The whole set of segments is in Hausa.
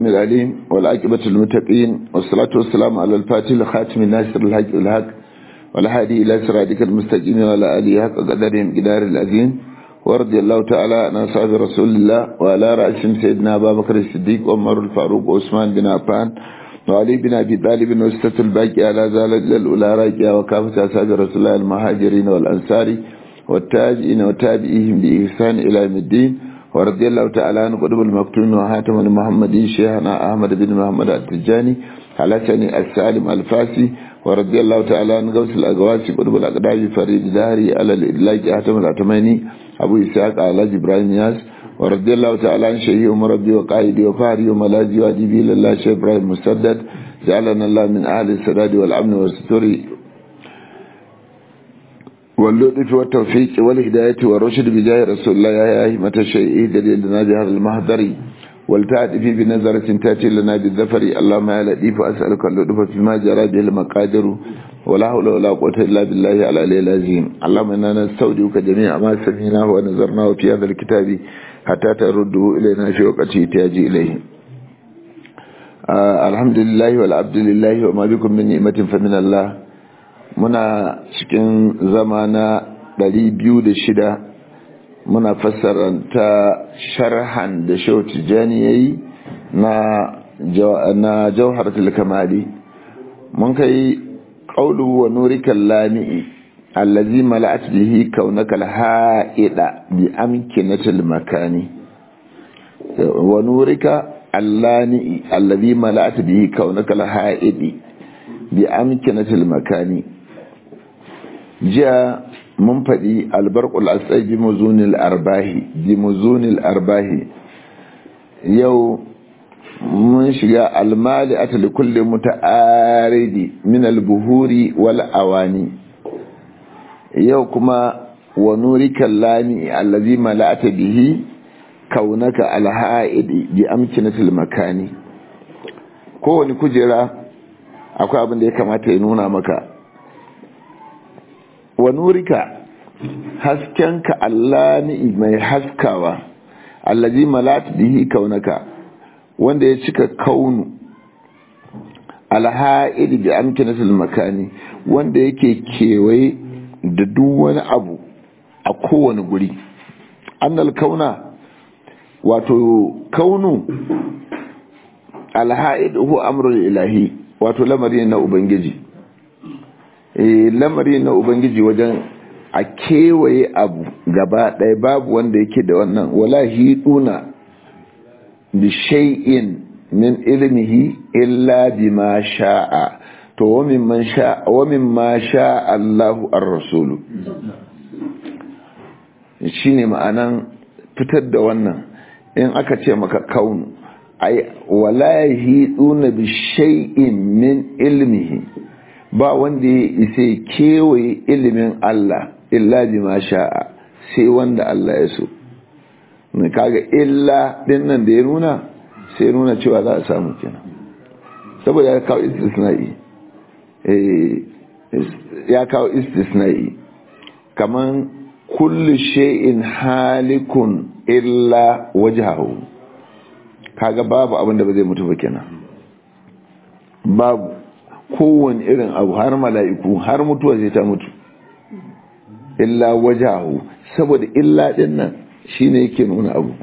العليم والعاقبة للمتقين والصلاة والسلام على الفاتح الخاتم الناصر الحق الحق والهادي إلى صراطك المستقيم وعلى آله حق قدرهم قدار العظيم ورضي الله تعالى عن أصحاب رسول الله وعلى رأسهم سيدنا أبا بكر الصديق وعمر الفاروق وعثمان بن عفان وعلي بن أبي طالب وستة الباقي على ذلك للأولى راجعة وكافة أصحاب رسول الله المهاجرين والأنصار والتاجئين وتابعيهم بإحسان إلى يوم الدين ورضي الله تعالى عن قطب المكتوم وهاتم المحمدي شيخنا أحمد بن محمد التجاني حلسني السالم الفاسي ورضي الله تعالى عن غوث الأقواسي قطب الأقدام فريد داري على الإدلاج أحتم الأتماني أبو إسحاق على إبراهيم ياس ورضي الله تعالى عن شيخي ومربي وقائدي وفاري وملاذي وأديبي لله شيخ إبراهيم مسدد جعلنا الله من أهل السداد والأمن والستر واللطف والتوفيق والهداية والرشد بجاه رسول الله يا أهمة الشيء دليل لنا بهذا المهدر والتعد في بنظرة تأتي لنا بالذفر اللهم يا لطيف أسألك اللطف فيما جرى به المقادر ولا حول ولا قوة إلا بالله على العلي العظيم اللهم إنا نستودعك جميع ما سمعناه ونظرناه في هذا الكتاب حتى ترده إلينا في وقت احتياج إليه آه الحمد لله والعبد لله وما بكم من نعمة فمن الله muna cikin zama na shida muna fassaranta sharhan da shau tijjani ya yi na jauharatul kamali mun kai ƙaulu wa nurikan lami'i allazi mala'at bihi kaunaka alha'ida bi amkinatil makani wa nurika allani'i allazi mala'at bihi kaunaka alha'idi bi amkinatil makani jiya mun faɗi albarkul asai bi muzunil arbahi bi muzunil arbahi yau mun shiga almali ata li kulli muta'aridi min albuhuri wal awani yau kuma wa nurika lami allazi mala'ata bihi kaunaka alha'idi bi amkinatil makani kowane kujera akwai abin da ya kamata ya nuna maka wa nurika haskenka Allah ni mai haskawa allazi malat bihi kaunaka wanda ya cika kaunu alha'id bi amkinatil makani wanda yake kewaye da duk wani abu a kowane guri annal kauna wato kaunu alha'id hu amrul ilahi wato lamari na ubangiji lamari na ubangiji wajen a kewaye abu gaba ɗaya babu wanda yake da wannan wala hiduna bi shay'in min ilmihi illa bima sha'a to wa mimman sha'a wa mimma sha'a Allahu ar-rasulu shine ma'anan fitar da wannan in aka ce maka kaunu ay wala hiduna bi shay'in min ilmihi ba wanda ya isa kewaye ilimin Allah illa bi ma sha'a sai wanda Allah ya so ne kaga illa din nan da ya nuna sai nuna cewa za a samu kenan saboda ya kawo istisna'i eh ya kawo istisna'i kaman kullu shay'in halikun illa wajhahu kaga babu abin da ba zai mutu ba kenan babu kowane irin abu har mala'iku har mutuwa zai ta mutu illa wajahu saboda illa din nan shine yake nuna abu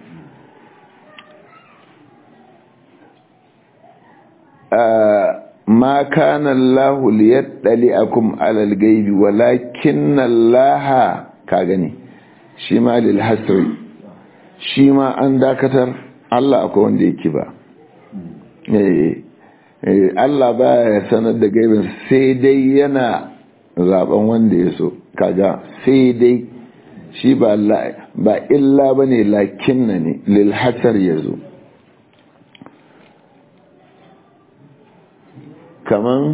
ma kana Allah liyattali'akum 'ala al-ghaibi walakinna Allah ka gani shi ma lil hasri shi ma an dakatar Allah akwai wanda yake ba eh Allah ba ya sanar da gaibin sai dai yana zaben wanda ya so kaga sai dai shi ba ba illa bane lakinna ne lil hasar yazo kaman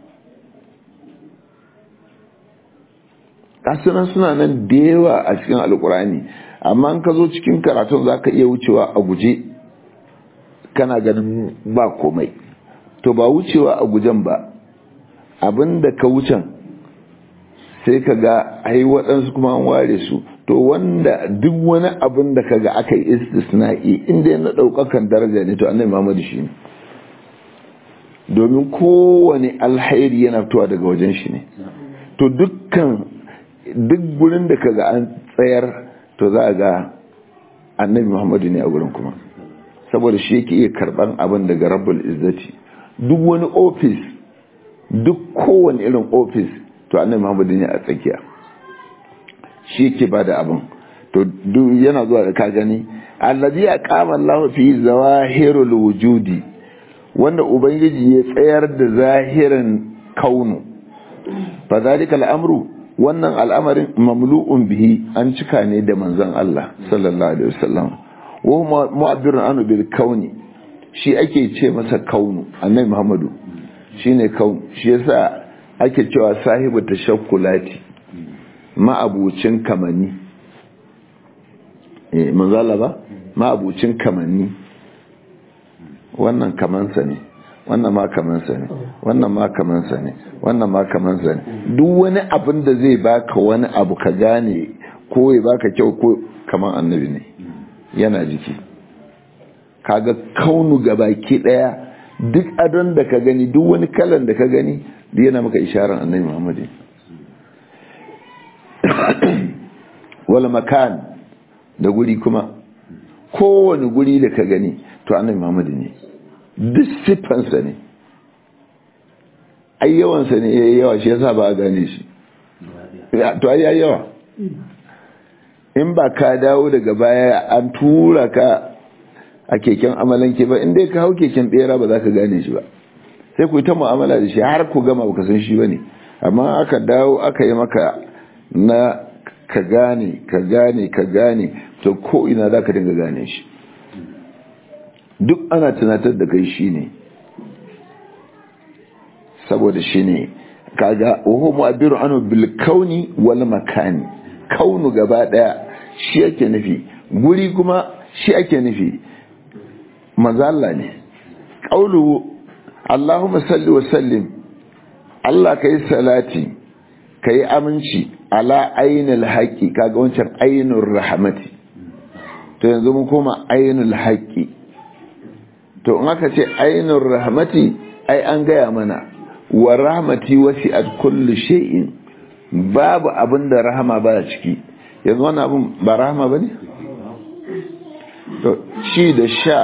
kasunan suna nan da yawa a cikin alkurani amma in ka zo cikin karatun za ka iya wucewa a guje kana ganin ba komai to ba wucewa a gujen ba abinda ka wucen sai ka ga ai waɗansu kuma an ware su to wanda duk wani abin da kaga aka yi istisna'i inda na daukakan daraja ne to annabi Muhammad shi ne domin kowane alhairi yana fitowa daga wajen shi ne to dukkan duk gurin da kaga an tsayar to za a ga annabi Muhammadu ne a gurin kuma saboda shi yake iya karban abin daga rabbul izzati duk wani ofis duk kowane irin ofis to annabi Muhammadu ne a tsakiya shi yake bada abin to duk yana zuwa da ka gani allazi aqama Allahu fi zawahirul wujudi wanda ubangiji ya tsayar da zahirin kaunu fa zalika al'amru wannan al'amarin mamlu'un bihi an cika ne da manzon Allah sallallahu alaihi wasallam wa huwa mu'abbirun anu bil kauni shi ake ce masa kaunu annabi Muhammadu shine kaun shi yasa ake cewa sahibu tashakkulati ma'abucin kamanni eh manzo Allah ba ma'abucin kamanni wannan kamansa ne wannan ma kamansa ne wannan ma kamansa ne wannan ma kamansa ne duk wani abin da zai baka wani abu ka gane ko ya baka kyau ko kaman annabi ne yana jiki kaga kaunu gabaki daya duk adon da ka gani duk wani kalan da ka gani duk yana maka isharar annabi Muhammad wala makan da guri kuma kowane guri da ka gani to annabi Muhammad ne duk siffansa ne ai yawansa ne ya yawa shi yasa ba a gane shi to ai ya yawa in ba ka dawo daga baya an tura ka a keken amalanke ba in dai ka hau keken bera ba za ka gane shi ba sai ku yi ta mu'amala da shi har ku gama ba ka san shi ba ne amma aka dawo aka yi maka na ka gane ka gane ka gane to ko ina za ka dinga gane shi duk ana tunatar da kai shi ne saboda shi ne kaga oho mu'abbiru anu bil kauni wal makani kaunu gaba daya shi yake nufi guri kuma shi ake nufi manzo Allah ne qaulu Allahumma salli wa sallim Allah kai salati kai aminci ala ainul haqqi kaga wancan ainur rahmati to yanzu mun koma ainul haqqi to in aka ce ainur rahmati ai an gaya mana wa rahmati wasi'at kulli shay'in babu abin da rahama ba ciki yanzu wannan abin ba rahama bane to ci da sha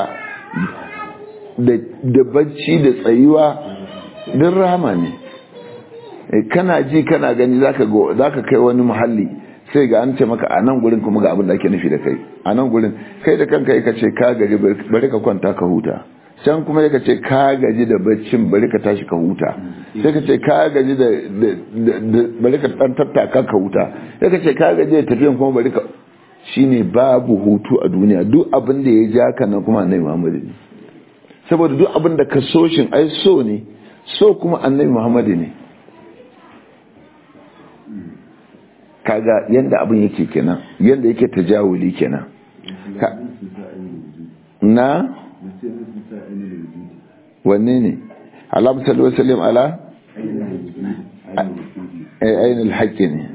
da bacci da tsayuwa din rahama ne kana ji kana gani zaka go zaka kai wani muhalli sai ga an ce maka a nan gurin kuma ga abin da ake nufi da kai a nan gurin kai da kanka ka ce ka gaji bari ka kwanta ka huta can kuma ka ce ka gaji da baccin bari ka tashi ka huta sai ka ce ka gaji da bari ka dan tattaka ka huta sai ka ce ka gaji da tafiyan kuma bari ka shine babu hutu a duniya duk abin da ya ja ka nan kuma annabi Muhammad ne saboda duk abin da ka so shin ai so ne so kuma annabi Muhammad ne kaga yanda abin yake kenan yanda yake tajawuli kenan na wanne ne alamu salli wa sallim ala ainihin haƙƙi ne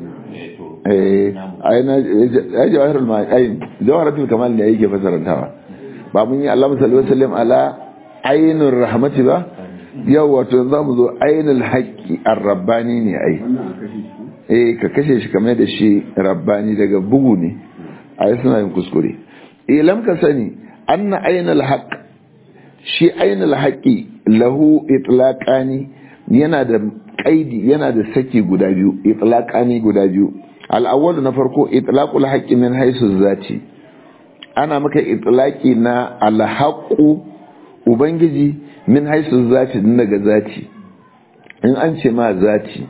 ya jawahar ma'ayin jawaharatul kamal ne yake fasarantawa ba mun yi alamu salli wa sallim ala ainihin rahmati ba yau wato za mu zo ainihin haƙƙi an rabbani ne ai eh ka kashe shi kamar da shi rabbani daga bugu ne ai suna yin kuskure ilam ka sani anna ainihin haƙ shi ainihin haƙi lahu itlaqani yana da qaidi yana da saki guda biyu itlaqani guda biyu al-awwal na farko itlaqul haqqi min haythu zati ana maka itlaqi na al-haqqu ubangiji min haythu zati din daga zati in an ce ma zati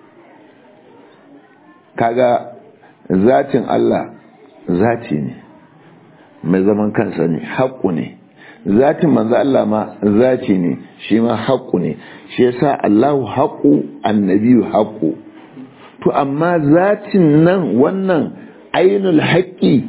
kaga zatin Allah zati ne mai zaman kansa ne haƙu ne zatin manzo Allah ma zati ne shi ma haƙu ne shi yasa Allahu haƙu annabiyu haƙu to amma zatin nan wannan ainul haƙi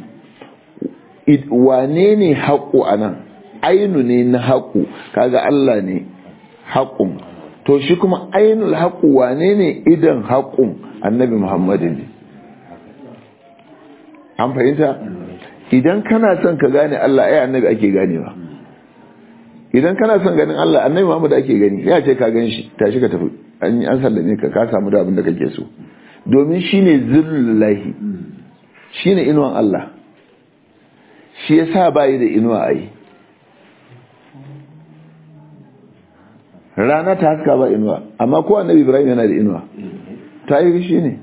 wane ne haƙu anan ainu ne na haƙu kaga Allah ne haƙun to shi kuma ainul haƙu wane ne idan haƙun annabi Muhammadu ne an fahimta idan kana son ka gane Allah ai annabi ake ganewa idan kana son ganin Allah annabi Muhammad ake gani ya ce ka gan shi tashi ka tafi an an sallame ka ka samu da abin da kake so domin shine zillullahi shine inuwan Allah shi yasa bai da inuwa ai rana ta haska ba inuwa amma ko annabi Ibrahim yana da inuwa ta yi shi ne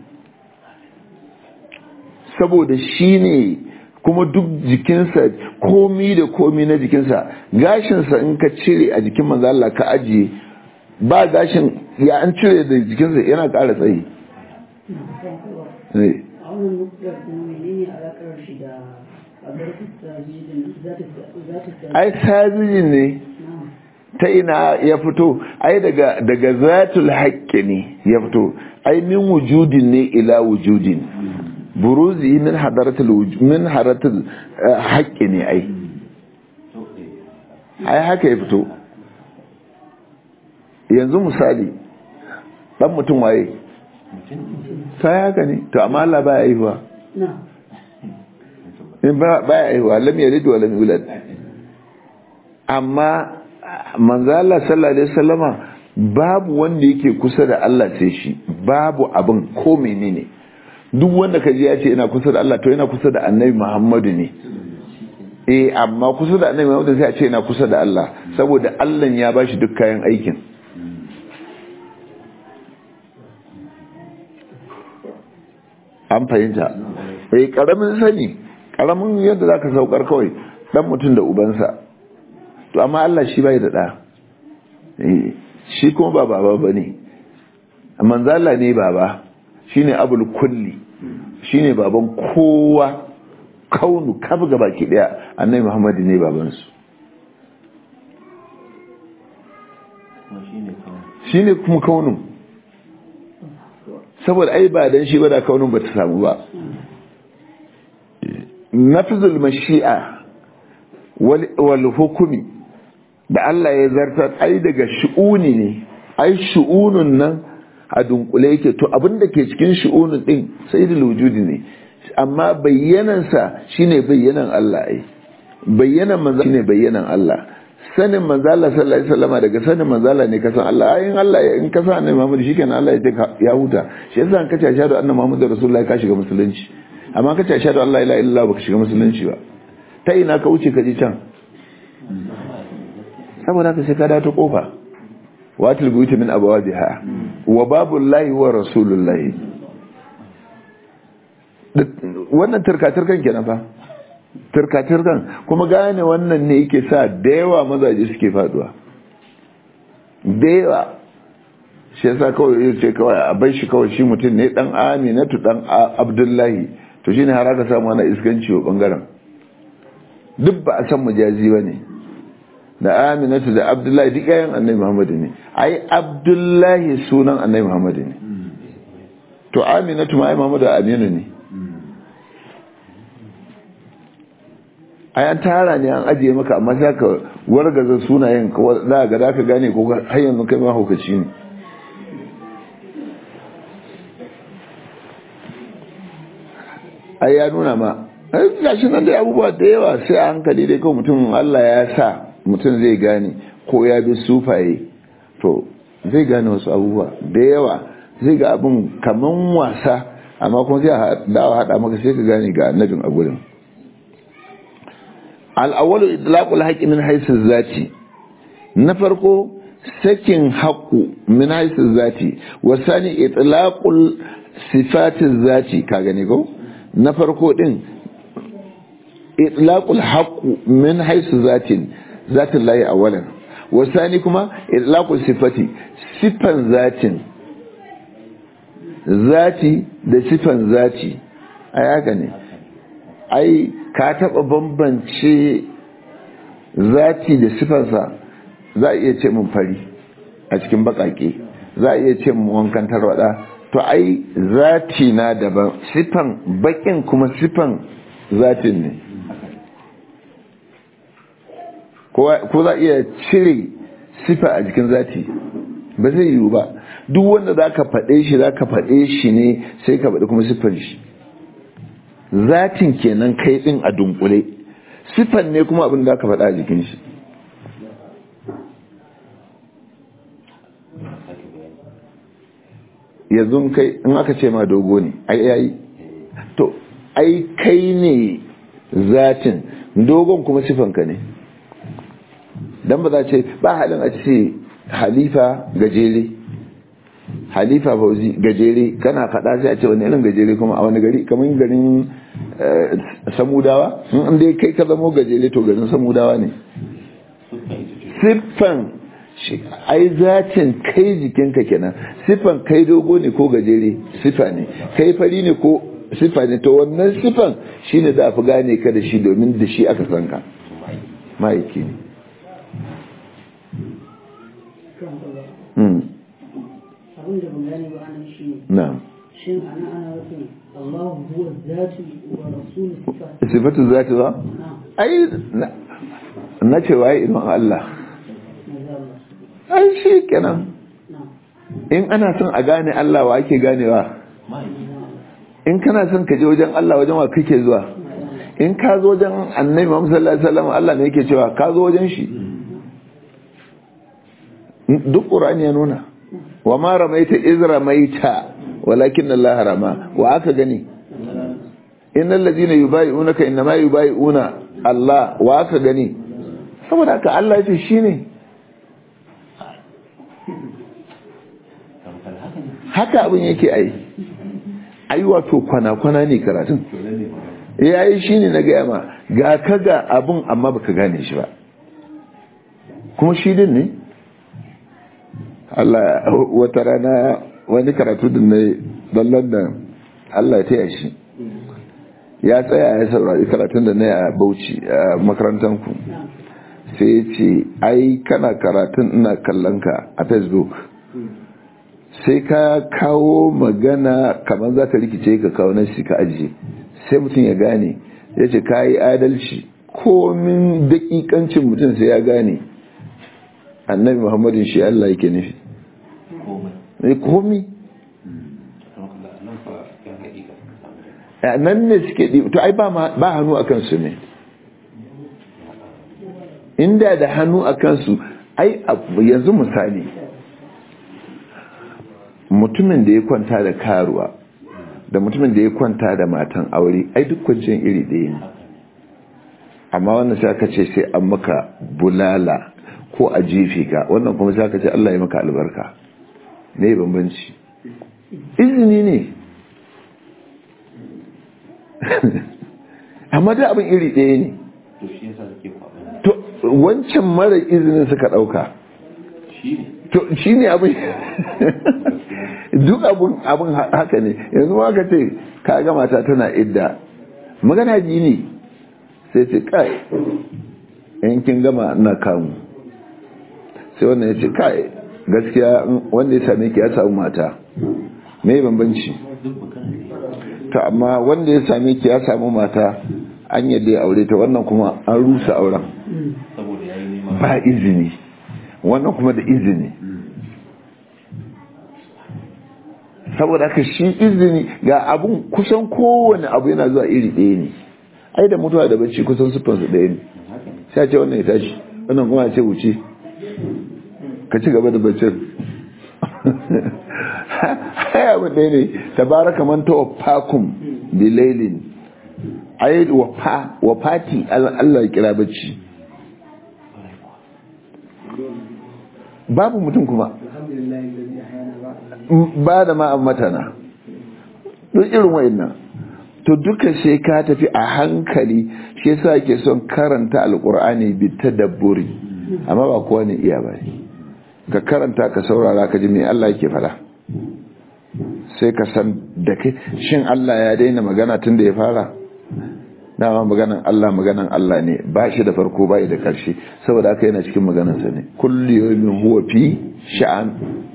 saboda shi ne kuma duk jikinsa komi da komi na jikinsa gashinsa in ka cire a jikin manzo Allah ka ajiye ba gashin ya an cire da jikinsa yana ƙara tsayi ai sajijin ne ta ina ya fito ai daga daga zatul haqqi ne ya fito ai min wujudin ne ila wujudin buruzi min hadaratul min haratul haqqi ne ai ai haka ya fito yanzu misali dan mutum waye sai haka ne to amma Allah baya aihuwa in ba baya aihuwa lam yalid wa lam yulad amma manzo Allah sallallahu alaihi wasallama babu wanda yake kusa da Allah sai shi babu abin ko menene duk wanda ka ji ya ce ina kusa da Allah to yana kusa da Annabi Muhammadu ne eh amma kusa da Annabi Muhammadu sai a ce ina kusa da Allah saboda Allah ya bashi duk kayan aikin an fahimta eh karamin sani karamin yadda zaka saukar kawai dan mutum da ubansa to amma Allah shi bai da ɗa shi kuma ba baba ba ne manzala ne baba shi ne abul kulli shi ne baban kowa kaunu kafa gaba ki ɗaya annai muhammadu ne babansu shi ne kuma kaunin saboda ai ba dan shi ba da kaunin ba ta samu ba nafzul mashi'a wal hukumi da Allah ya zartar ai daga shu'uni ne ai shu'unun nan a dunkule yake to abin da ke cikin shu'unun din sai da wujudi ne amma bayyanansa shine bayyanan Allah ai bayyanan manzo shine bayyanan Allah sanin manzo Allah sallallahu alaihi wasallam daga sanin manzo Allah ne kasan Allah ai in Allah in ka san annabi Muhammad shikenan Allah ya ce ya huta shi yasa an kace ashhadu anna muhammadar rasulullahi ka shiga musulunci amma kace ashhadu an la ilaha illallah baka shiga musulunci ba ta ina ka wuce ka ji can saboda haka sai ka dawo ta kofa watil buyuti min abawajiha wa babullahi wa rasulullahi wannan turka-turkan kenan fa turka-turkan kuma gane wannan ne yake sa da yawa mazaje suke faduwa da yawa shi yasa kawai ya ce kawai a bai shi kawai shi mutum ne dan aminatu dan abdullahi to shine har aka samu ana iskanci wa bangaren duk ba a san majazi ba ne da aminatu da abdullahi duk yayin annabi muhammadu ne ai abdullahi sunan annabi muhammadu ne to aminatu ma ai muhammadu aminu ne ai an tara ne an ajiye maka amma sai ka wargaza sunayen ka za ga da ka gane ko har yanzu kai ma hukaci ne ai ya nuna ma gashi nan da abubuwa da yawa sai a hankali dai kawai mutum Allah ya sa mutum zai gane ko ya bi sufaye to zai gane wasu abubuwa da yawa zai ga abin kaman wasa amma kuma zai dawa hada maka sai ka gane ga annabin a gurin al'awwalu idlaqul haqqi min haythu zati na farko sakin haqqu min haythu zati wa sani itlaqul sifati zati ka gane ko na farko din itlaqul haqqu min haythu zatin zatin lahi awalan wasani kuma itlaqul sifati sifan zatin zati da sifan zati ai haka ne ai ka taba bambance zati da sifansa za a iya ce mun fari a cikin bakake za a iya ce mun wankan tarwada to ai zati na daban sifan bakin kuma sifan zatin ne ko za iya cire sifa a jikin zati ba zai yiwu ba duk wanda za ka faɗe shi za ka faɗe shi ne sai ka faɗi kuma siffar shi zatin kenan kai din a dunkule sifan ne kuma abin da aka faɗa a jikin shi yanzu kai in aka ce ma dogo ne ai yayi to ai kai ne zatin dogon kuma sifanka ne dan ba za ce ba halin a ce halifa gajere halifa fauzi gajere kana faɗa sai a ce wani irin gajere kuma a wani gari kamar garin samudawa in dai kai ka zamo gajere to garin samudawa ne siffan ai zatin kai jikinka kenan siffan kai dogo ne ko gajere siffa ne kai fari ne ko siffa ne to wannan siffan shine da fi gane ka da shi domin da shi aka san ka ma'aiki ne abin da ban gane ba anan shi ne na'am shin ana ana nufin Allah huwa zatu wa rasul sifat sifatu zati ba ai na ce waye idan Allah ai shi kenan in ana son a gane Allah wa ake ganewa in kana son ka je wajen Allah wajen wa kake zuwa in ka zo wajen annabi Muhammad sallallahu alaihi wasallam Allah ne yake cewa ka zo wajen shi duk Qur'ani ya nuna wa ma ramaita iz ramaita walakin Allah rama wa aka gani innal ladina yubayi'unaka innama yubayi'una Allah wa aka gani saboda haka Allah ya ce shine haka abin yake ai ai wato kwana-kwana ne karatun ya yi shi ne na gaya ma ga ka ga abin amma baka gane shi ba kuma shi din ne Allah wata rana wani karatu din na don London Allah ya taya shi ya tsaya ya saurari karatun da na a Bauchi a makarantanku sai ya ce ai kana karatun ina kallon ka a Facebook sai ka kawo magana kamar za ka rikice ka kawo nan shi ka ajiye sai mutum ya gane ya ce ka yi adalci komin dakikancin mutum sai ya gane annabi muhammadin shi Allah yake nufi komi nan ne suke ɗi to ai ba hannu a kansu ne inda da hannu a kansu ai yanzu misali mutumin da ya kwanta da karuwa da mutumin da ya kwanta da matan aure ai duk kwanciyar iri ɗaya ne amma wannan sai aka ce sai an maka bulala ko a jefe ka wannan kuma sai aka ce Allah ya maka albarka ne bambanci izini ne amma da abin iri ɗaya ne to wancan mara izinin suka ɗauka to shi ne abin duk abin haka ne yanzu ma ka ce ka ga mata tana idda magana ji ne sai ce kai in kin gama ina kamu sai wannan ya ce kai gaskiya wanda ya same ki ya samu mata me bambanci ta amma wanda ya same ki ya samu mata an yadda ya aure ta wannan kuma an rusa auren ba izini wannan kuma da izini saboda haka shi izini ga abun kusan kowane abu yana zuwa iri ɗaya ne ai da mutuwa da bacci kusan siffansu ɗaya ne sai ce wannan ya tashi wannan kuma ce wuce ka ci gaba da baccin ai abu ɗaya ne tabaraka man tawaffakum bilailin ai wafa wafati Allah ya kira bacci babu mutum kuma ba da ma'an matana duk irin wa'annan to duka sai ka tafi a hankali shi yasa ke son karanta alkur'ani bi tadabburi amma ba kowa ne iya ba ka karanta ka saurara ka ji me Allah yake fara sai ka san da kai shin Allah ya daina magana tun da ya fara dama maganan Allah maganan Allah ne ba shi da farko ba da ƙarshe saboda haka yana cikin maganansa ne kulli yawmin huwa fi sha'an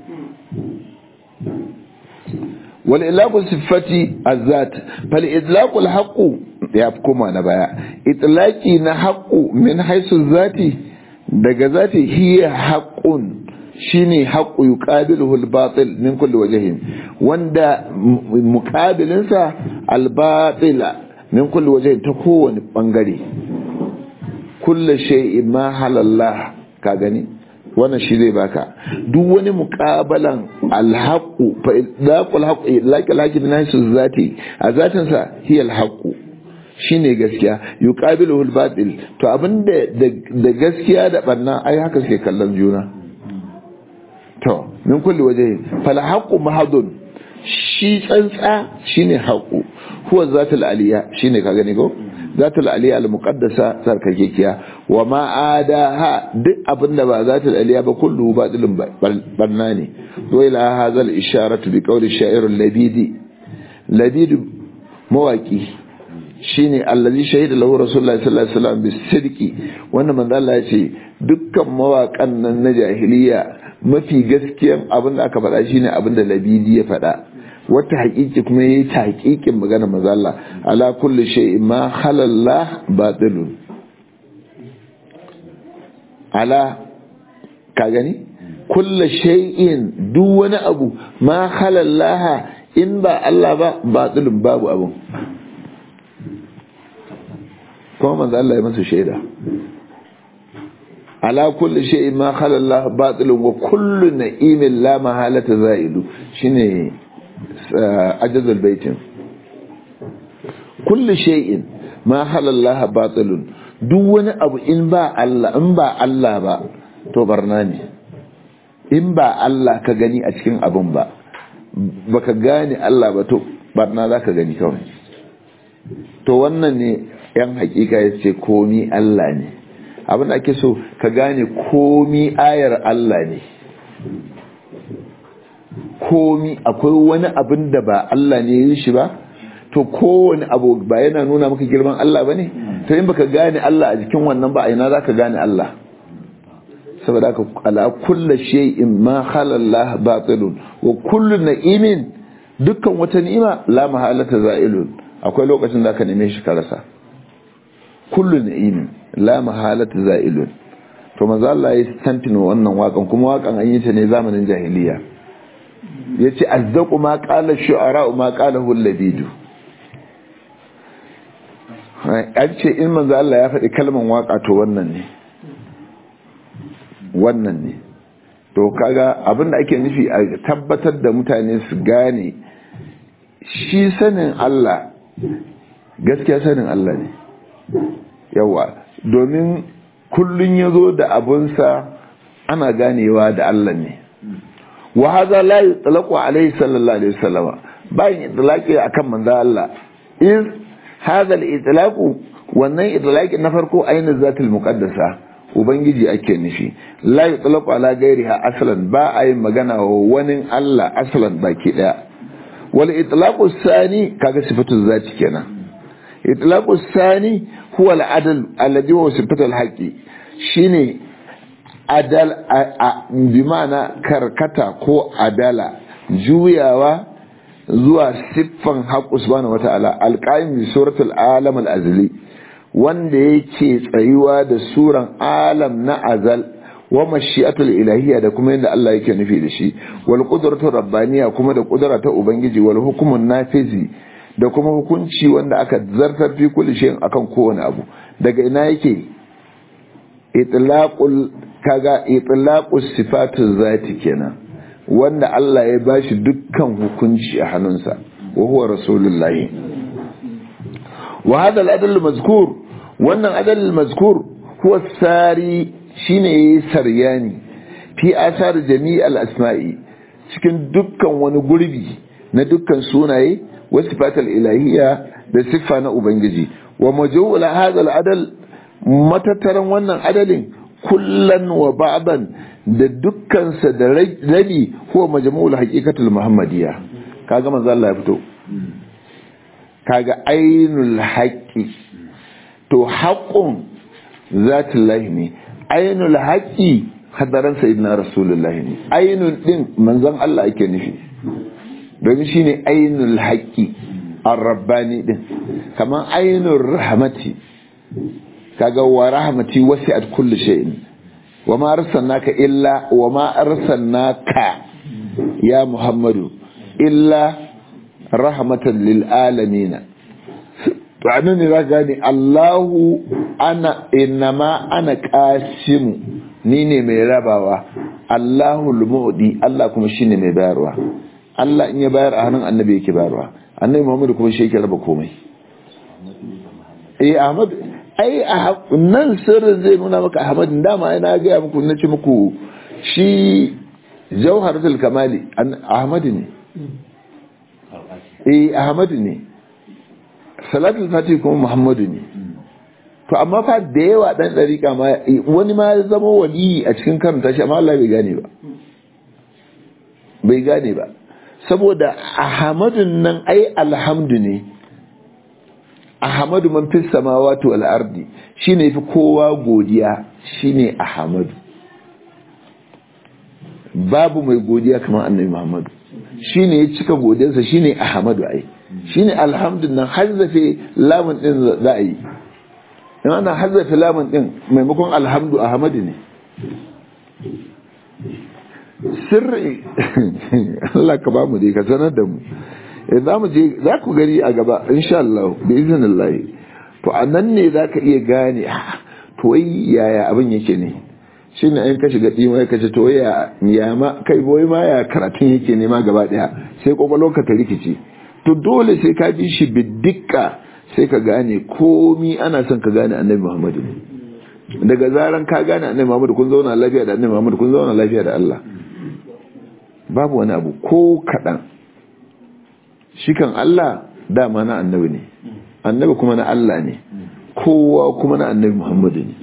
wal ilaqu sifati azat fal idlaqu al haqu ya kuma na baya itlaqi na haqu min haisu zati daga zati hiya haqqun shine haqqu yuqabiluhu al batil min kulli wajhin wanda muqabilinsa al batila min kulli waje ta kowane bangare kullu shay'in ma halallah ka gani wannan shi zai baka duk wani muqabalan alhaqu fa idaqul haqu laqal haqi min haythu zati a zatin sa hiya alhaqu shine gaskiya yuqabiluhu albatil to abinda da gaskiya da barna ai haka suke kallon juna to min kulli waje fal haqu mahadun shi tsantsa shine haqu huwa zatul aliya shine ka gani ko zatul aliya al muqaddasa sarkakekiya wa ma adaha duk abinda ba zatul aliya ba kullu batilun barna ne wa ila hadha al isharatu bi qawli sha'ir al labidi labid mawaki shine allazi shahida lahu rasulullahi sallallahu alaihi wasallam bisidqi wannan manzo Allah ya ce dukkan mawakan nan na jahiliya mafi gaskiyan abin da aka faɗa shine abin da labidi ya faɗa wata haƙiƙi kuma yayi ta haƙiƙin magana manzo Allah ala kulli shay'in ma halalla batilun ala ka gani kulli shay'in duk wani abu ma halallaha in ba Allah ba batilun babu abun kuma manzo Allah ya masa shaida ala kulli shay'in ma khala Allah batilun wa kullu na'imin la mahalata za'ilu shine ajazul baitin kulli shay'in ma khala Allah batilun duk wani abu in ba Allah in ba Allah ba to barna ne in ba Allah ka gani a cikin abun ba baka gane Allah ba to barna zaka gani kawai to wannan ne yan hakika ya ce komi Allah ne abin da ake so ka gane komi ayar Allah ne komi akwai wani abin da ba Allah ne yi shi ba to kowane abu ba yana nuna maka girman Allah ba ne to in baka gane Allah a jikin wannan ba a ina za ka gane Allah saboda ka ala kulla shay'in ma halallah batilun wa kullu na'imin dukkan wata ni'ima la mahalata za'ilun akwai lokacin da ka neme shi ka rasa kullu na'imin la mahalata za'ilun to manzo Allah ya stampin wannan wakan kuma wakan an yi ta ne zamanin jahiliya yace azdaqu ma qala shu'ara ma qala hullabidu an ce in manzo Allah ya faɗi kalman waka to wannan ne wannan ne to kaga abinda ake nufi a tabbatar da mutane su gane shi sanin Allah gaskiya sanin Allah ne yawa domin kullun ya zo da abunsa ana ganewa da Allah ne wa haza la yutlaqu alayhi sallallahu alaihi wasallam bayan itlaqi akan manzo Allah in hadha al-itlaqu wannan itlaqi na farko ainihin zatul muqaddasa ubangiji ake nufi la yutlaqu ala ghairiha aslan ba a yin magana wa wani Allah aslan baki daya wal itlaqu sani kaga sifatu zati kenan itlaqu sani huwa al-adl alladhi huwa sifatu al-haqqi shine adal bi ma'ana karkata ko adala juyawa zuwa siffan haqqu subhanahu wata'ala al-qaim bi suratul alam al-azli wanda yake tsayuwa da suran alam na azal wa mashi'atul ilahiyya da kuma yadda Allah yake nufi da shi wal qudratur rabbaniya kuma da kudura ta ubangiji wal hukumun nafizi da kuma hukunci wanda aka zartar fi kulli shay'in akan kowane abu daga ina yake itlaqul kaga itlaqus sifatu zati kenan wanda Allah ya bashi dukkan hukunci a hannunsa wa huwa rasulullahi wa hadha al-adl mazkur wannan adal mazkur huwa sari shine saryani fi asar jami' al-asma'i cikin dukkan wani gurbi na dukkan sunaye wa sifatul ilahiyya da siffa na ubangiji wa majmu'ul hadha al-adal matattaran wannan adalin kullan wa ba'dan da dukkansa da rabi huwa majmu'ul haqiqatul muhammadiyya kaga manzo Allah ya fito kaga ainul haqqi to haqqun zatullahi ne ainul haqqi hadaran sayyidina rasulullahi ne ainul din manzon Allah ake nufi domin shine ainul haqqi ar-rabbani din kaman ainul rahmati kaga wa rahmati wasi'at kulli shay'in wa ma arsalnaka illa wa ma arsalnaka ya muhammadu illa rahmatan lil alamin to anan ne za ka gane Allahu ana innama ana qasimu ni ne mai rabawa Allahu al-mu'di Allah kuma shine mai bayarwa Allah in ya bayar a hannun annabi yake bayarwa annabi Muhammad kuma shi yake raba komai eh Ahmad ai nan sirrin zai nuna maka Ahmad dama ai na ga muku nace muku shi Jawharatul Kamali Ahmad ne eh Ahmad ne Salatul Fatih kuma Muhammadu ne to amma fa da yawa dan dariƙa ma wani ma ya zama wali a cikin karanta shi amma Allah bai gane ba bai gane ba saboda ahmadun nan ai alhamdu ne ahmadu man fi samawati wal ardi shine fi kowa godiya shine ahmadu babu mai godiya kamar annabi muhammadu shine ya cika godiyarsa shine ahmadu ai shine alhamdun nan hazzafe lamun din za a yi in ana hazzafe lamun din maimakon alhamdu ahmadu ne sirri Allah ka ba mu dai ka sanar da mu za mu je za ku gani a gaba insha Allah bi iznillah to anan ne za ka iya gane to wai yaya abin yake ne shine in ka shiga dima ka ce to ya ya ma kai boye ma ya karatun yake ne ma gaba daya sai kokolon ka ta rikici to dole sai ka bi shi bidikka sai ka gane komi ana son ka gane annabi Muhammadu daga zaran ka gane annabi Muhammadu kun zauna lafiya da annabi Muhammadu kun zauna lafiya da Allah babu wani abu ko kaɗan shi kan Allah dama na annabi ne annabi kuma na Allah ne kowa kuma na annabi Muhammadu ne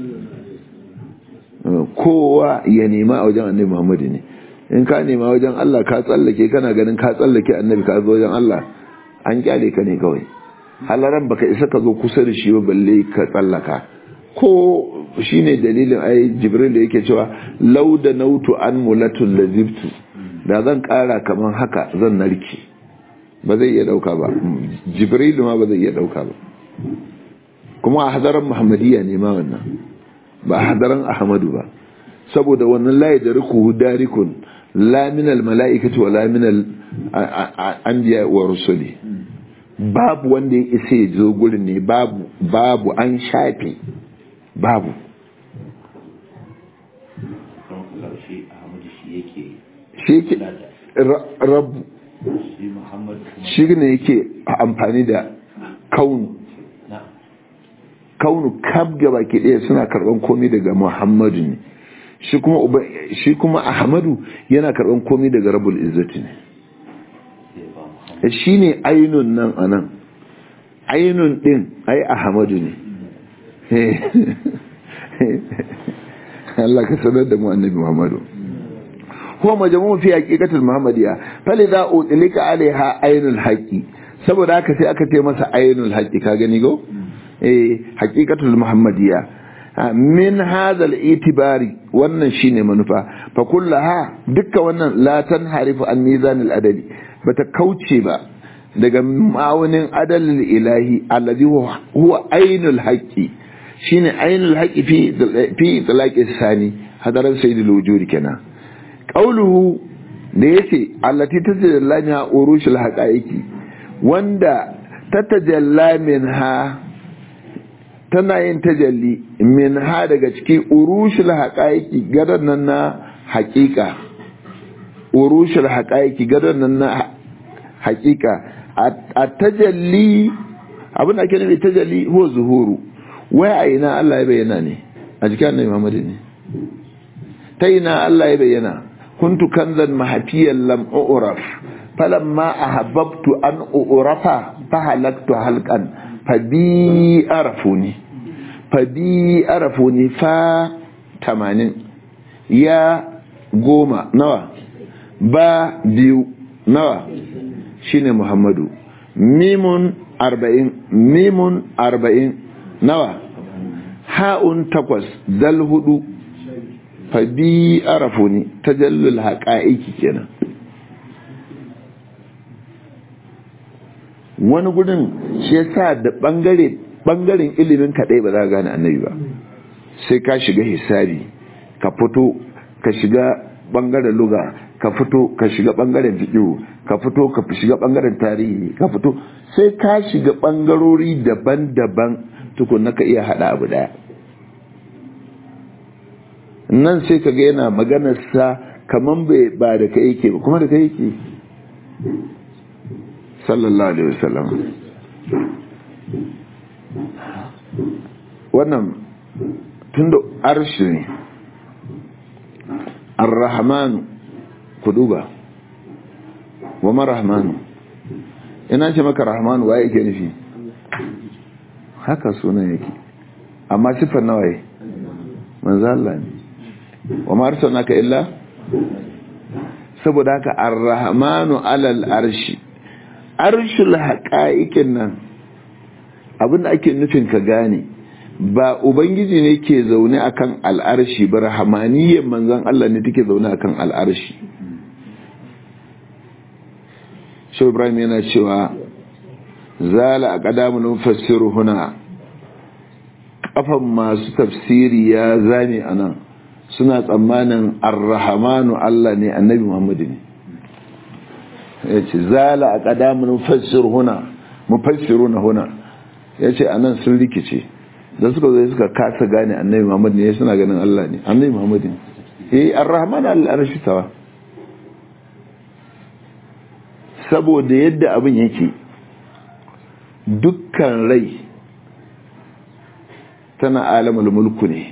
kowa ya nema a wajen annabi Muhammadu ne in ka nema wajen Allah ka tsallake kana ganin ka tsallake annabi ka zo wajen Allah an kyale ka ne kawai halaran baka isa ka zo kusa da shi ba balle ka tsallaka ko shine dalilin ai jibril da yake cewa lauda nautu an mulatul lazibtu da zan kara kaman haka zan narke ba zai iya dauka ba jibril ma ba zai iya dauka ba kuma a hadaran muhammadiyya ne ma wannan ba a hadaran ahmadu ba saboda wannan layi da riku darikun la min al mala'ikati wa la min al anbiya wa rusuli babu wanda ya isa ya zo gurin ne babu babu an shafe babu shi yake rabu shi ne yake amfani da kaunu kaunu kab gaba ke ɗaya suna karɓan komai daga muhammadu ne shi kuma shi kuma ahmadu yana karɓan komai daga rabul izzati ne shi ne ainun nan a nan ainun ɗin ai ahmadu ne Allah ka sanar da mu annabi muhammadu هو مجموع في حقيقة المحمدية فلذا أطلق عليها عين الحق saboda haka sai aka ce masa ainul haqqi ka gani go eh haqiqatul muhammadiyya min hadha itibari wannan shine manufa fa kullaha dukkan wannan la tanharifu an mizan al adali bata kauce ba daga ma'aunin adalil ilahi alladhi huwa ainul haqqi shine ainul haqqi fi fi talaqi sani hadaran sayyidul wujudi kenan qauluhu da yace allati tajalla minha urushul haqaiqi wanda tatajalla minha tana yin tajalli minha daga cikin urushul haqaiqi gadan nan na haqiqa urushul haqaiqi gadan nan na haqiqa at-tajalli abin da ake nufi tajalli huwa zuhuru wai a ina Allah ya bayyana ne a jikin annabi Muhammad ne ta ina Allah ya bayyana كنت كنزا محفيا لم أعرف فلما أحببت أن أعرف فهلكت هلكا فبي أعرفوني فبي أعرفوني فا تمانين يا goma nawa ba biyu nawa shine muhammadu mimun arba'in mimun arba'in nawa ha'un takwas dal hudu fabi arafu ne ta jallul haƙa'iki kenan wani gudun shi yasa da ɓangare ɓangaren ilimin kaɗai ba za ka gane annabi ba sai ka shiga hisabi ka fito ka shiga ɓangaren luga ka fito ka shiga bangaren fiqh ka fito ka shiga bangaren tarihi ka fito sai ka shiga bangarori daban-daban tukunna ka iya hada abu daya nan sai ka ga yana maganar sa kaman bai ba da kai yake ba kuma da kai yake sallallahu alaihi wasallam wannan tunda arshi ne ar-rahman ku duba wa marahmanu ina ce maka rahman wa yake nufi haka sunan yake amma sifar nawaye manzo Allah ne wa ma arsalnaka illa saboda haka ar-rahmanu alal arshi arshul haqa'iqin nan abinda ake nufin ka gane ba ubangiji ne ke zaune akan al'arshi ba rahmaniyyar manzon Allah ne take zaune akan al'arshi shi ibrahim yana cewa zala a ƙadamun fassiru huna ƙafan masu tafsiri ya zame a nan suna tsammanin arrahamanu Allah ne annabi muhammadu ne ya ce zala a ƙadamun fassiru huna mufassiru na huna ya ce a nan sun rikice da suka zai suka kasa gane annabi muhammadu ne suna ganin Allah ne annabi muhammadu ne eh arrahmanu al'arshi tawa saboda yadda abin yake dukkan rai tana alamul mulku ne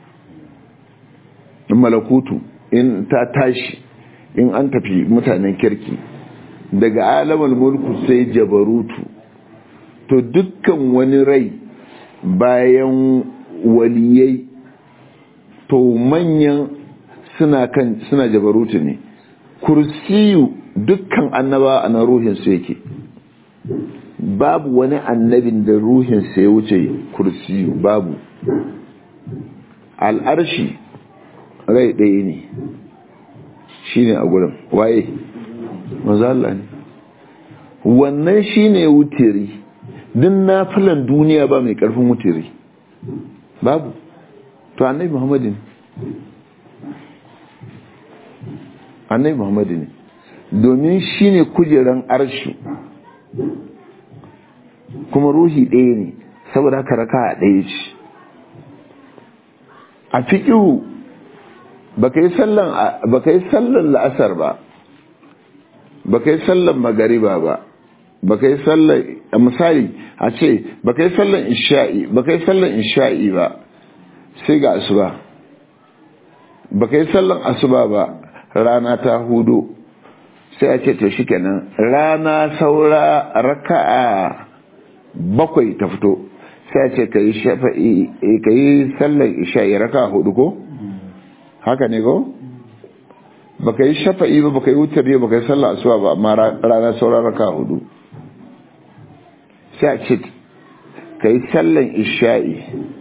in malakutu in ta tashi in an tafi mutanen kirki daga alamul mulku sai jabarutu to dukkan wani rai bayan waliyai to manyan suna kan suna jabarutu ne kursiyu dukkan annaba a na ruhinsu yake babu wani annabin da ruhinsa ya wuce kursiyu babu al'arshi rai ɗaya ne shi ne a gurin waye mazala ne wannan shi ne wutiri din na filan duniya ba mai ƙarfin wutiri babu to annabi muhammadin annabi muhammadu ne domin shi ne kujeran arshi kuma ruhi ɗaya ne saboda haka raka a ɗaya ce a fiƙihu ba ka yi sallan la'asar ba ba ka yi sallan magariba ba ba ka yi sallan a misali a ce ba ka yi sallan isha'i ba ka yi sallan isha'i ba sai ga asuba ba ka yi sallan asuba ba rana ta hudu sai a ce to shi kenan rana saura raka'a bakwai ta fito sai a ce ka yi shafa'i ka yi sallar isha'i raka'a hudu ko haka ne ko ba ka yi shafa'i ba ba ka yi wutar ba ka yi sallar asuwa ba amma rana saura raka'a hudu sai a ce ka yi sallar isha'i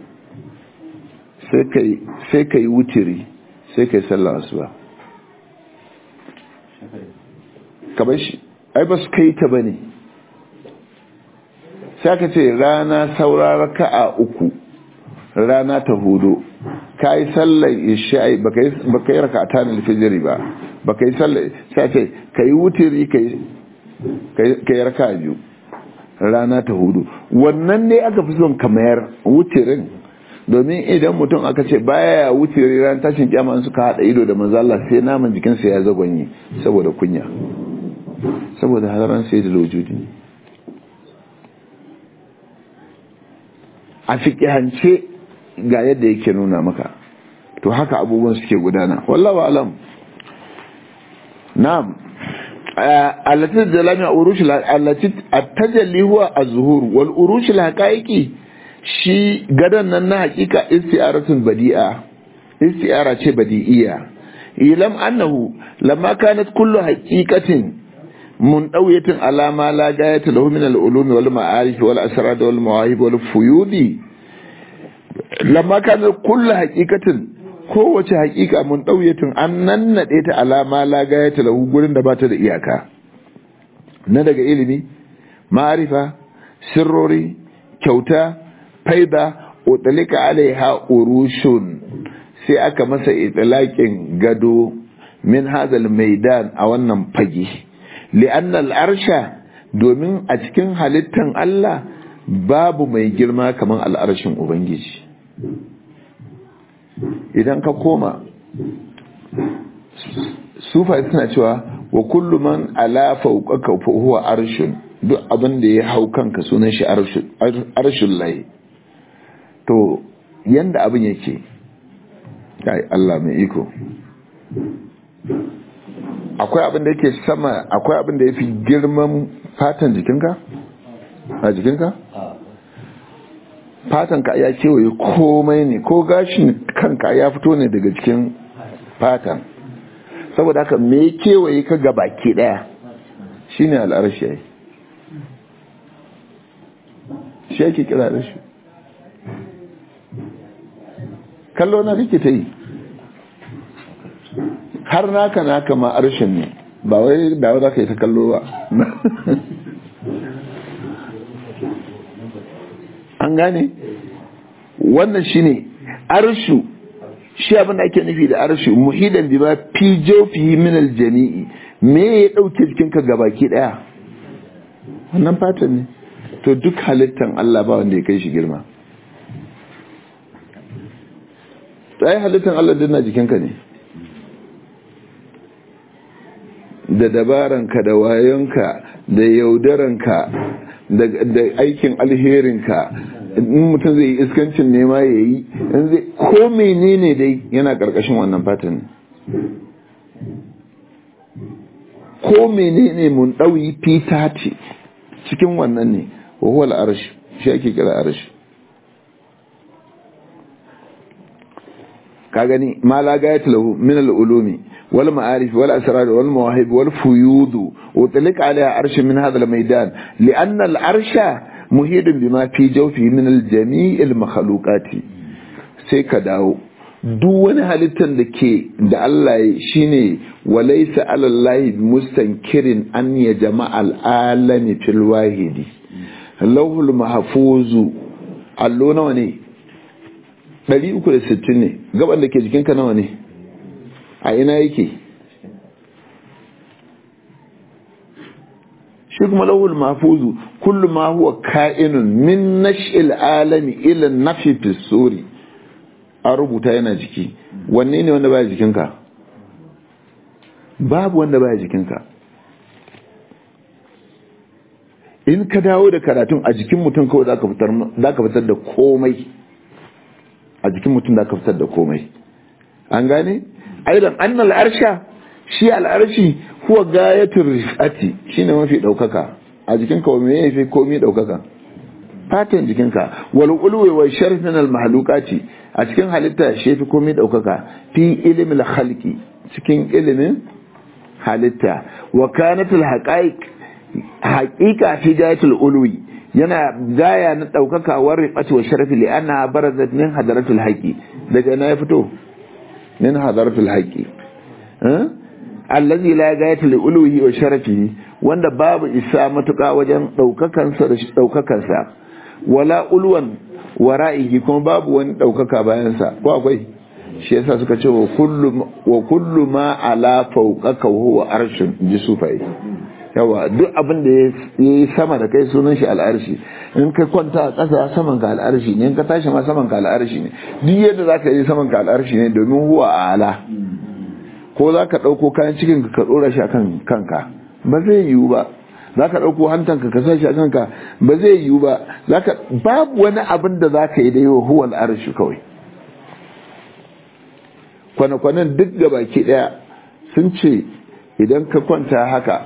sai ka yi wutiri sai ka yi sallar asuwa kamar shi ai ba su kai ta ba ne sai aka ce rana saurara ka'a uku rana ta hudu ka yi sallar isha'i ba ka yi raka ta na alfijiri ba ba ka yi sallar sai ce ka yi wutiri ka yi raka biyu rana ta hudu wannan ne aka fi son kamayar wutirin domin idan mutum aka ce baya wutiri ran tashin kyama suka haɗa ido da manzala sai naman jikinsa ya zagonye saboda kunya saboda halaran sai da lojudi ne a fiƙihance ga yadda yake nuna maka to haka abubuwan suke gudana wallawa alam na'am allati jalami urush allati at-tajalli huwa az-zuhur wal urush al-haqaiqi shi gadan nan na hakika isti'aratun badi'a isti'ara ce badi'iya ilam annahu lamma kanat kullu haqiqatin منطوية على ما لا غاية له من العلوم والمعارف والأسرار والمواهب والفيوض لما كان كل حقيقة kowace hakika mun ɗauyatin an nannaɗe ta alama la gaya ta lahu gurin da bata da iyaka na daga ilimi ma'arifa sirrori kyauta faida utalika alaiha urushun sai aka masa itilakin gado min hadal maidan a wannan fage li'anna al'arsha domin a cikin halittan Allah babu mai girma kamar al'arshin ubangiji idan ka koma sufa suna cewa wa kullu man ala fawqaka fa huwa arshun duk abin da ya hau kanka sunan shi arshun lahi to yanda abin yake kai Allah mai iko akwai abin da yake sama akwai abin da yafi girman fatan jikinka a jikinka fatan ka ya kewaye komai ne ko gashin kanka ya fito ne daga cikin fatan saboda haka me kewaye ka ga baki daya shine al'arshi yayi shi yake kira da shi kallo na kake ta yi har naka naka ma arshin ne ba wai da za ka yi ta kallo ba an gane wannan shine arshu shi abin da ake nufi da arshu muhidan bi ma fi jawfihi min aljami'i me ya dauke jikinka gabaki daya wannan fatan ne to duk halittan Allah ba wanda ya kai shi girma to ai halittan Allah din na jikinka ne da dabaranka da wayonka da yaudaranka da aikin alherinka in mutum zai yi iskancin nema ya yi in zai ko menene dai yana karkashin wannan fatan ko menene mun ɗauyi fita ce cikin wannan ne wahuwal arashi shi ake kira arashi ka gani ma la gayat lahu min al-ulumi wal ma'arif wal asrar wal mawahib wal fuyud utlaq alaiha arsh min hadha al-maidan li'anna al-arsha muhidun bima fi jawfi min al-jami' al-makhluqati sai ka dawo duk wani halittar da ke da Allah shine walaysa ala Allah mustankirin an ya jama'al alami fil wahidi lauhul mahfuzu allo nawa ne 360 ne gaban da ke jikinka nawa ne a ina yake shi kuma lauhul mahfuzu kullu ma huwa ka'inun min nash'il alami ila nafi fi suri a rubuta yana jiki wanne ne wanda baya jikinka babu wanda baya jikinka in ka dawo da karatun a jikin mutum kawai za ka fitar da komai a jikin mutum za ka fitar da komai an gane aidan an al'arsha shi al'arshi kuwa gayatul rifati shine mafi daukaka a jikinka wa me yafi komai daukaka fatan jikinka wal ulwi wa sharf min al mahluqati a cikin halitta shi yafi komai daukaka fi ilmi al khalqi cikin ilimin halitta wa kanat al haqaiq haqiqa fi gayatul ulwi yana gaya na daukaka wa rifati wa sharfi li anna barazat min hadaratul haqi daga na ya fito min hadaratul haqi allazi la gayata li uluhi wa sharafihi wanda babu isa matuka wajen daukakansa da daukakansa wala ulwan wara'ihi kuma babu wani daukaka bayan sa ko akwai shi yasa suka ce wa kullu wa kullu ma ala fawqaka huwa arshun ji sufai yawa duk abin da yayi sama da kai sunan shi al'arshi in ka kwanta a ƙasa saman ka al'arshi ne in ka tashi ma saman ka al'arshi ne duk yadda zaka yi saman ka al'arshi ne domin huwa ala ko za ka ɗauko kayan cikin ka ɗora shi a kan kanka ba zai yiwu ba za ka ɗauko hantanka ka sa shi a kanka ba zai yiwu ba babu wani abin da za ka yi da yawa huwal arshi kawai kwane-kwanen duk ga baki ɗaya sun ce idan ka kwanta haka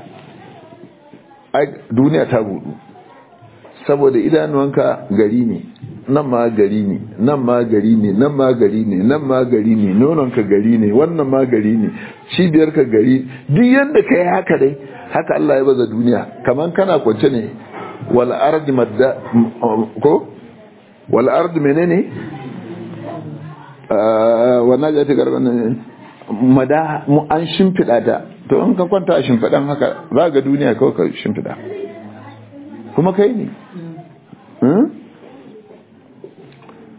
duniya ta budu saboda idanuwanka gari ne nan ma gari ne nan ma gari ne nan ma gari ne nan ma gari ne nononka gari ne wannan ma gari ne cibiyarka gari duk yadda ka yi haka dai haka Allah ya baza duniya kamar kana kwance ne wal ardi madda ko wal ardi menene wannan ya ta garban mada an shimfida ta to in ka kwanta a shimfidan haka za ga duniya kawai ka shimfida kuma kai ne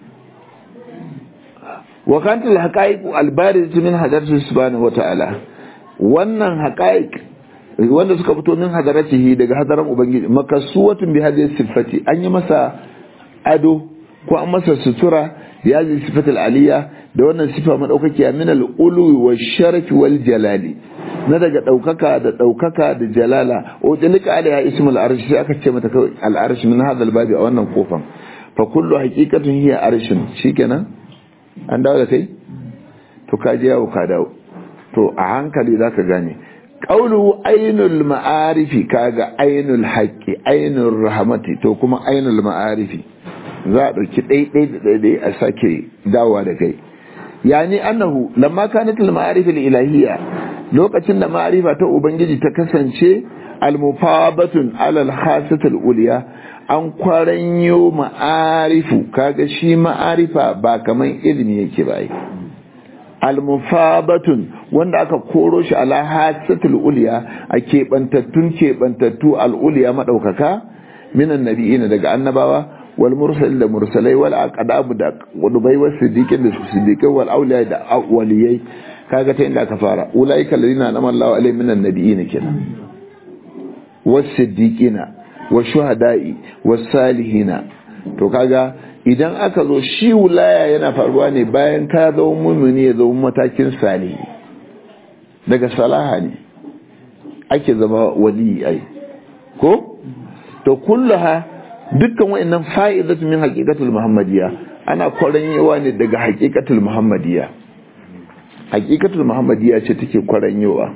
وكانت الحقائق البارزة من حضرته سبحانه وتعالى wannan haqaiq wanda suka fito min hadaratihi daga hadaran ubangiji makasuwatun bi hadhihi sifati an yi masa ado ko an masa sutura ya zai sifatul aliyya da wannan sifa madaukakiya min al-ulu wa sharafi wal jalali na daga daukaka da daukaka da jalala o dalika alaiha ismul arsh sai aka ce mata kawai al arsh min hadal babi a wannan kofan fa kullu haqiqatun hiya arshin shikenan an dawo da kai to ka je yawo ka dawo to a hankali zaka gane qawlu ainul ma'arifi kaga ainul haqqi ainul rahmati to kuma ainul ma'arifi za a ɗauki ɗaiɗai da ɗaiɗai a sake dawowa da kai yani annahu lamma kanat al-ma'arif al-ilahiyya lokacin da ma'arifa ta ubangiji ta kasance al-mufabatun ala al-khasat al-uliya an kwaranyo ma'arifu kaga shi ma'arifa ba kaman ilimi yake ba al-mufabatun wanda aka koro shi ala khasat al-uliya a kebantattun kebantattu al-uliya madaukaka minan nabiyina daga annabawa والمرسل da mursalai wal aqdab da wadubai was siddiqin da siddiqai wal awliya da waliyai kaga ta inda aka fara ulaika alladhina anama Allahu alaihim minan nabiyyin kenan was siddiqina was shuhada'i was salihina to kaga idan aka zo shi wilaya yana faruwa ne bayan ka zama mumini ya zama matakin salihi daga salaha ne ake zama wali ai ko to kullaha dukkan wa'annan fa'idatu min haqiqatul muhammadiyya ana kwaranyewa ne daga haqiqatul muhammadiyya haqiqatul muhammadiyya ce take kwaranyewa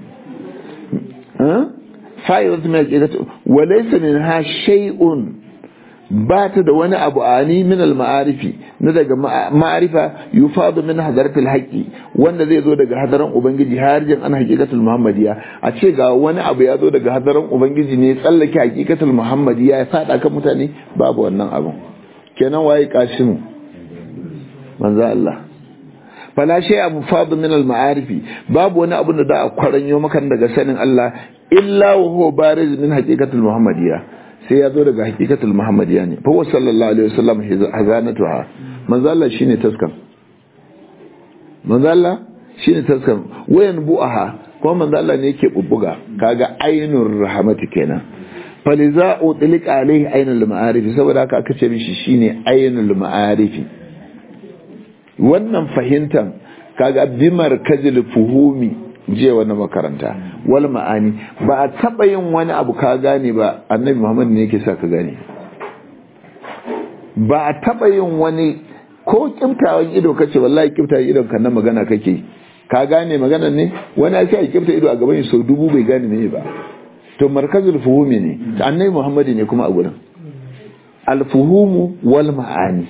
fa'idatu min haqiqatul wa laysa minha shay'un ba ta da wani abu ani min al-ma'arifi na daga ma'arifa yufadu min hadaratul haqqi wanda zai zo daga hadaran ubangiji harjin an haqiqatul muhammadiyya a ce ga wani abu ya zo daga hadaran ubangiji ne tsallake haqiqatul muhammadiyya ya fada kan mutane babu wannan abu kenan waye kashimu manzo Allah fala shay'a mufadu min al-ma'arifi babu wani abu da da a kwaranyo maka daga sanin Allah illa wa huwa bariz min haqiqatul muhammadiyya sai ya zo daga hakikatul muhammadiyya ne fa sallallahu alaihi wasallam hazanatuha manzo Allah shine taskan manzo Allah shine taskan wayan bu'aha kuma manzo Allah ne yake bubbuga kaga ainur rahmati kenan faliza utliq alaihi ainul ma'arif saboda haka aka ce mishi shine ainul ma'arif wannan fahimtan kaga bimar kajil fuhumi je wani makaranta wal ma'ani ba a taba yin wani abu ka gane ba annabi muhammad ne yake sa ka gane ba a taba yin wani ko kimtawan ido kace wallahi kimtawan idon kan na magana kake ka gane magana ne wani ya sai kimta ido a gaban shi sau dubu bai gane ne ba to markazul fuhumi ne annabi muhammad ne kuma a gurin al fuhumu wal ma'ani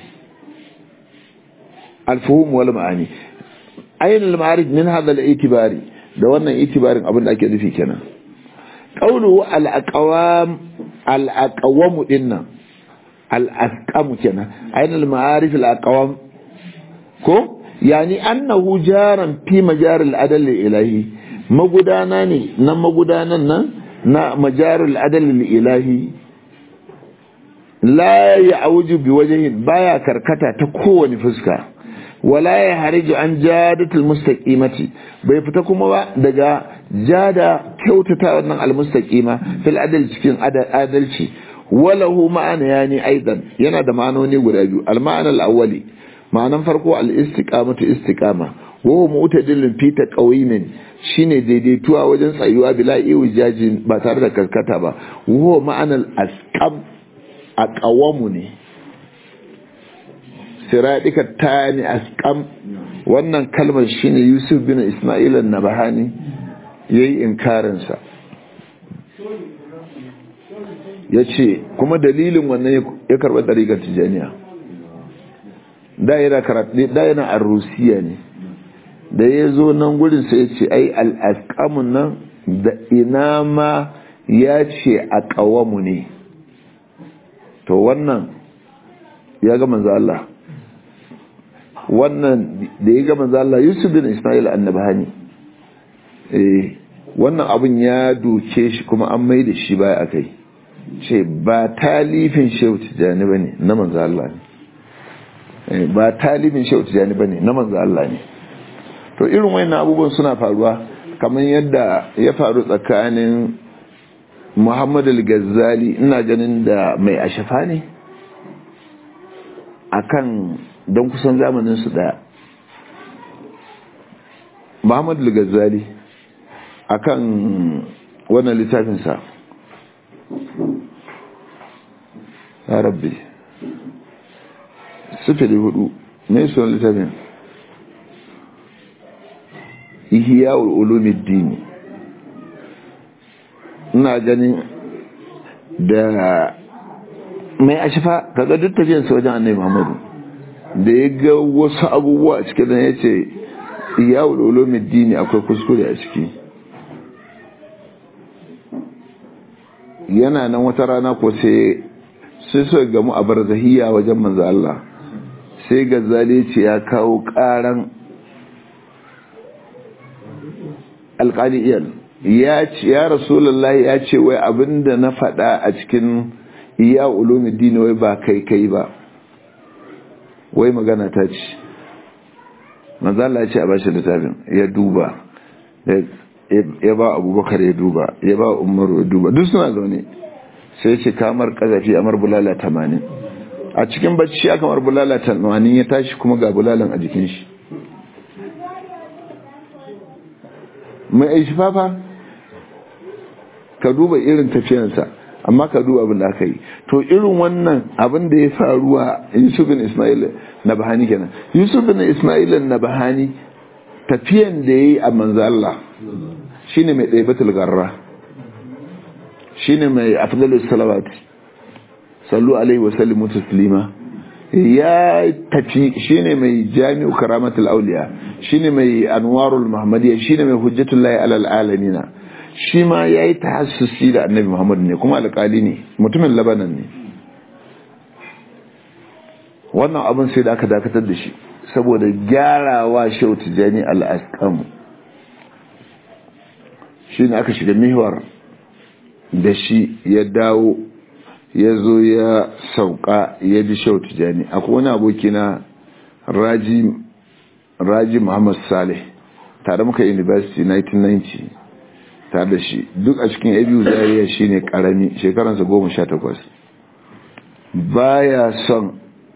al fuhumu wal ma'ani ainul ma'arif min hadha al itibari da wannan itibarin abin da ake nufi kenan qawlu al aqwam al aqwam dinnan al asqam kenan ainul ma'arif al aqwam ko yani annahu jaran fi majar al adl ilahi magudana ne nan magudanan nan na majar al adl ilahi la ya'uju bi wajhin baya karkata ta kowane fuska wala ya hariju an jadatul mustaqimati bai fita kuma ba daga jada kyautata wannan almustaqima fil adal cikin adalci walahu ma'ana yani aidan yana da ma'anoni guda biyu al-ma'ana al-awwali ma'anan farko al-istiqamatu istiqama wa huwa mu'tadilun fi taqawimin shine daidaituwa wajen tsayuwa bila iwijajin ba tare da karkata ba wa huwa ma'ana al-asqam aqawamu ne siradika tani asqam wannan kalmar shine Yusuf bin Isma'il an-Nabahani yayi inkarin sa yace kuma dalilin wannan ya karba dariƙar tijaniya da yana karatu da yana a Rusiya ne da ya zo nan gurin sai yace ai al-asqamun nan da ina ma ya ce a ƙawamu ne to wannan ya ga manzo Allah wannan da ya ga manzo Allah Yusuf bin Ismail annabahani eh wannan abun ya doke shi kuma an mai da shi baya akai ce ba talifin Shehu Tijani bane na manzo Allah ne ba talibin Shehu Tijani bane na manzo Allah ne to irin wayannan abubuwan suna faruwa kamar yadda ya faru tsakanin muhammad al-ghazali ina ganin da mai ashafa ne akan don kusan zamanin su daya muhammad al-ghazali akan wannan littafinsa ya rabbi sifili hudu mai sunan littafin ihya ulumuddin ina ganin da mai ashifa kaga duk tafiyan sa wajen annabi Muhammadu da ya ga wasu abubuwa a cikin ya ce ihya ulumuddin akwai kuskure a ciki yana nan wata rana ko sai sai suka gamu a barzahiya wajen manzo Allah sai gazali ce ya kawo karan alƙali'iyar ya ce ya rasulullah ya ce wai abinda na faɗa a cikin iya ulumuddin wai ba kai kai ba wai magana ta ce manzo Allah ya ce a bashi littafin ya duba ya ba abubakar ya duba ya ba umaru ya duba duk suna zaune sai ce kamar kazafi amar bulala tamanin a cikin bacci aka mar bulala tamanin ya tashi kuma ga bulalan a jikin shi mai aishi fafa ka duba irin tafiyansa amma ka duba abin da aka yi to irin wannan abin da ya faruwa yusuf bin ismail na bahani kenan yusuf bin ismail na bahani tafiyan da ya yi a manzo Allah shine mai ɗaibatul garra shine mai afdalus salawat sallu alaihi wa sallimu taslima ya tafi shine mai jami'u karamatul auliya shine mai anwarul muhammadiyya shine mai hujjatullahi alal alamina shi ma yayi tahassusi da annabi muhammad ne kuma alƙali ne mutumin labanan ne wannan abin sai da aka dakatar da shi saboda gyarawa shau tijani al-asqam shine aka shiga mihwar da shi ya dawo ya zo ya sauka ya bi shau tijani akwai wani aboki na raji raji muhammad saleh tare muka university 1990 tare da shi duk a cikin abu zariya shi ne karami shekaransa goma sha takwas baya son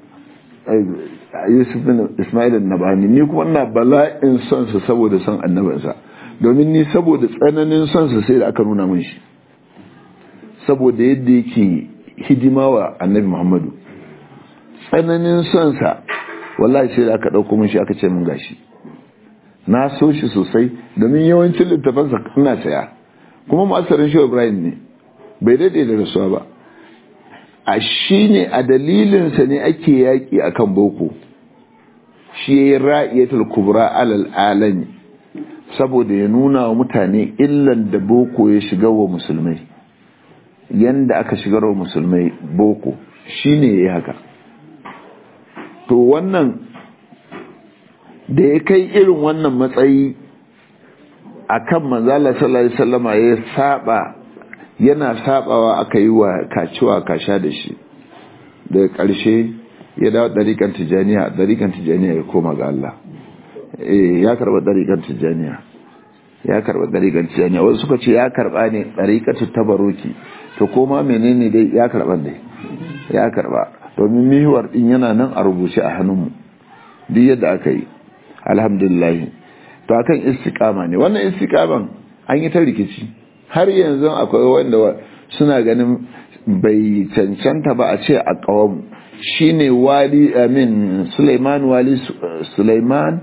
yusuf bin ismail nabani ni kuma na bala'in son sa saboda son annabinsa domin ni saboda tsananin son sa sai da aka nuna mun shi saboda yadda yake hidima wa annabi muhammadu tsananin son sa wallahi sai da aka dauko mun shi aka ce mun gashi na so shi sosai domin yawancin littafansa ina saya kuma masarin shi ibrahim ne bai daidai da rasuwa ba a shi ne a dalilinsa ne ake yaƙi a kan boko shi ya yi ra'iyatul kubra alal alami saboda ya nuna wa mutane illan da boko ya shiga wa musulmai yanda aka shigar wa musulmai boko shi ne ya yi haka to wannan da ya kai irin wannan matsayi a kan manzala sallallahu alaihi wasallama ya saba yana sabawa aka yi wa kaciwa kasha da shi daga ƙarshe ya dawo ɗariƙar tijaniya ɗariƙar tijaniya ya koma ga Allah ya karɓa ɗariƙar tijaniya ya karɓa ɗariƙar tijaniya wasu suka ce ya karɓa ne ɗariƙar tabaroki to koma menene dai ya karɓa dai ya karɓa domin mihuwar ɗin yana nan a rubuce a hannunmu duk yadda aka yi alhamdulillah to akan istiqama ne wannan istiqaman an yi ta rikici har yanzu akwai wanda suna ganin bai cancanta ba a ce a kawamu shine wali amin Sulaiman wali Sulaiman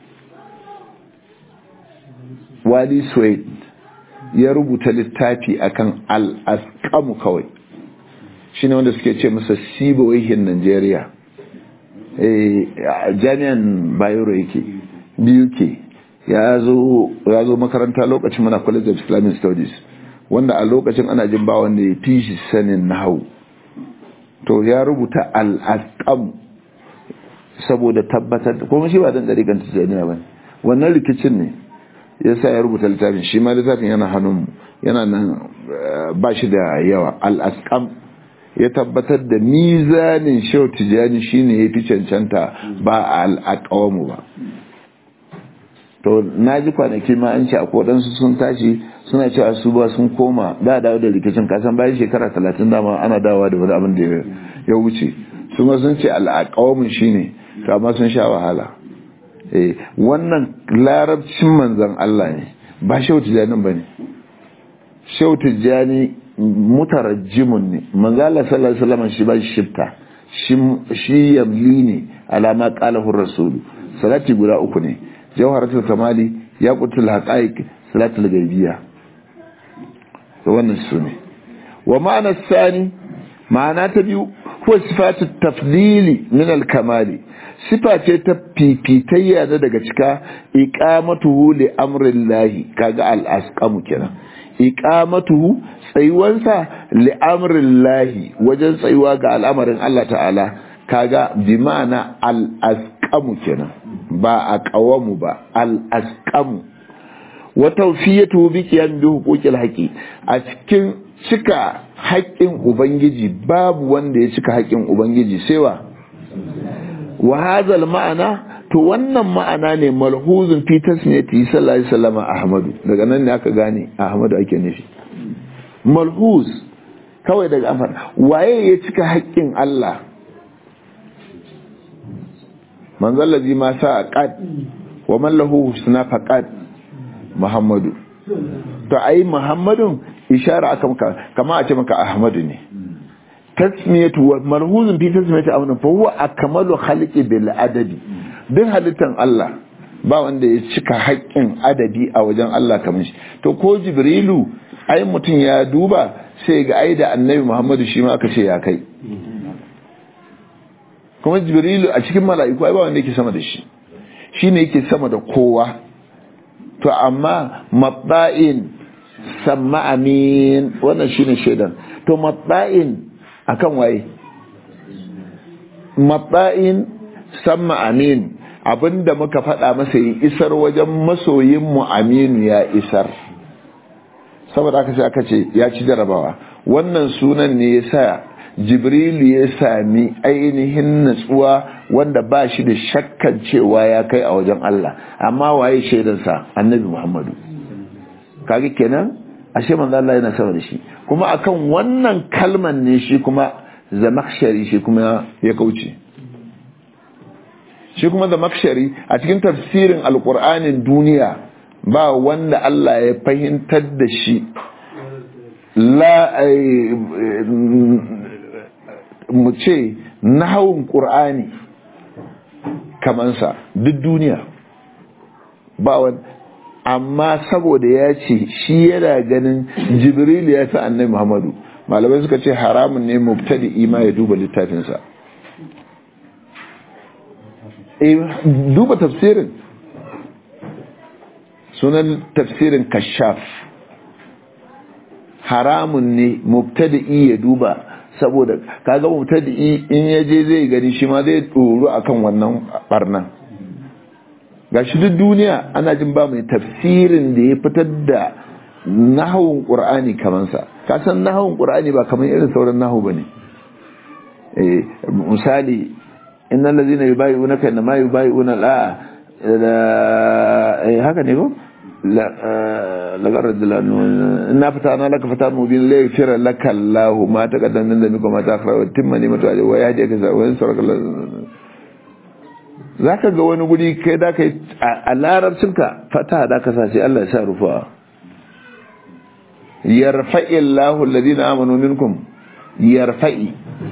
wali Suwaid ya rubuta littafi akan al-asqamu kawai shine wanda suke ce masa sibawaihin Najeriya eh jami'an Bayero yake biyu ke ya zo makaranta lokacin mana college of islamic studies wanda a lokacin ana jin ba wanda ya fi shi sanin nahau to ya rubuta al'asqam saboda tabbatar da kuma shi ba dan dariƙan tijaniya ba wannan rikicin ne ya sa ya rubuta littafin shi ma littafin yana hannun yana nan ba shi da yawa al'asqam ya tabbatar da mizanin shau tijani shine ya fi cancanta ba al'aqawamu ba to na ji kwanaki ma an ce a kodansu sun tashi suna cewa su ba sun koma da dawo da rikicin kasan bayan shekara talatin dama ana dawowa da wani abin da ya wuce su ma sun ce al'akawamin shi ne to amma sun sha wahala wannan larabcin manzan Allah ne ba shehu tijjanin ba ne shehu tijjani mutarajjimun ne manzala sallallahu alaihi wasallam shi ba shifta shi yamli ne alama qalahu rasulu salati guda uku ne jawharatul kamali yaqutul haqaiq salatul ghaibiyya to wannan su ne wa ma'ana sani ma'ana ta biyu huwa sifatu tafdili min al kamali sifa ce ta fifitayya da daga cika iqamatuhu li amrillahi kaga al asqamu kenan iqamatuhu tsayuwansa li amrillahi wajen tsayuwa ga al'amarin Allah ta'ala kaga bi ma'ana al asqamu kenan ba a kawamu ba al asqamu wa tawfiyatu bi qiyam bi huquqil haqi a cikin cika haƙƙin ubangiji babu wanda ya cika haƙƙin ubangiji sai wa wa hadha ma'ana to wannan ma'ana ne malhuzun fi tasmiyati sallallahu alaihi wasallam ahmadu daga nan ne aka gane ahmadu ake nufi malhuz kawai daga amfani waye ya cika haƙƙin Allah manzon lazi ma sa qad wa man lahu husna faqad muhammadu to ai muhammadun ishara aka maka kama a ce maka ahmadu ne tasmiyatu wa marhuzun fi tasmiyati amna fa huwa akmalu khalqi bil adadi duk halittan Allah ba wanda ya cika haƙƙin adadi a wajen Allah kamar shi to ko jibrilu ai mutum ya duba sai ga ai da annabi muhammadu shi ma aka ce ya kai kuma jibrilu a cikin mala'iku ai ba wanda yake sama da shi shine yake sama da kowa to amma mabba'in samma amin wannan shine shaidan to mabba'in akan waye mabba'in samma amin abinda muka faɗa masa yi isar wajen masoyin mu aminu ya isar saboda aka ce aka ce ya ci jarabawa wannan sunan ne ya sa jibrilu ya sami ainihin natsuwa wanda ba shi da shakkan cewa ya kai a wajen Allah amma waye shaidansa annabi Muhammadu kage kenan ashe manzo Allah yana sama da shi kuma akan wannan kalman ne shi kuma zamakshari shi kuma ya kauce shi kuma zamakshari a cikin tafsirin alkur'anin duniya ba wanda Allah ya fahimtar da shi la mu ce nahawun ƙur'ani kamansa duk duniya ba wani amma saboda ya ce shi yana ganin jibril ya fi annai muhammadu malamai suka ce haramun ne mubtadi ima ya duba littafinsa duba tafsirin sunan tafsirin kashaf haramun ne mubtadi ya duba saboda kaga mubtadi in ya je zai gani shi ma zai tsoro akan wannan barnan gashi duk duniya ana jin ba mai tafsirin da ya fitar da nahawun qur'ani kaman sa ka san nahawun qur'ani ba kaman irin sauran nahawu bane eh misali innal ladina yubayyi'unaka inma yubayyi'una la eh haka ne ko لقد إنا فتحنا لك فتحا مبين ليغفر لك الله ما تقدم من ذنبك وما تأخر وتم نعمته عليك ويهديك وينصرك zaka ga wani guri kai da kai a larabcinka fata da ka sace Allah ya sa rufa yarfa'i Allahu alladhina amanu minkum yarfa'i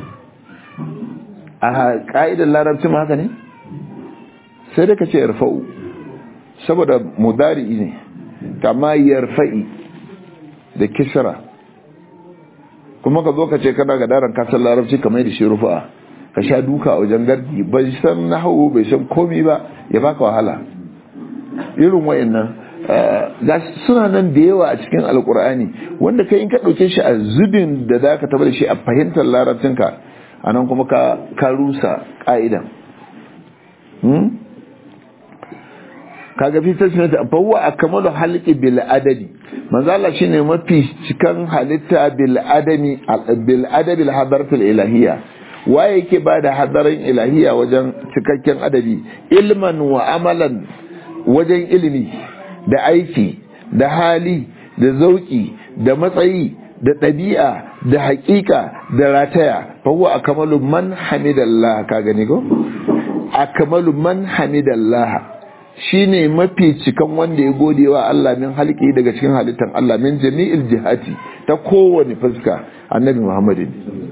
a ka'idar larabcin haka ne sai da ka ce yarfa'u saboda mudari ne kama yarfa'i da kisra kuma ka zo ka ce kana ga daren kasar larabci kamar da shi rufa ka sha duka a wajen gardi bai san nahawu bai san komi ba ya baka wahala irin wayannan ga suna nan da yawa a cikin alkur'ani wanda kai in ka ɗauke shi a zubin da za ka da shi a fahimtar larabcinka a nan kuma ka rusa ƙa'idan kaga fi tasmiyata fa huwa akmalu halqi bil adadi manzo Allah shine mafi cikan halitta bil adami bil adabi al hadaratul ilahiyya waye yake bada hadarin ilahiyya wajen cikakken adabi ilman wa amalan wajen ilimi da aiki da hali da zauki da matsayi da ɗabi'a da haƙiƙa da rataya fahuwa a kamalu man hamidallah ka gani ko? a kamalu man hamidallah shi ne mafi cikan wanda ya gode wa Allah min halki daga cikin halittar Allah min jami'il jihati ta kowane fuska annabi muhammadin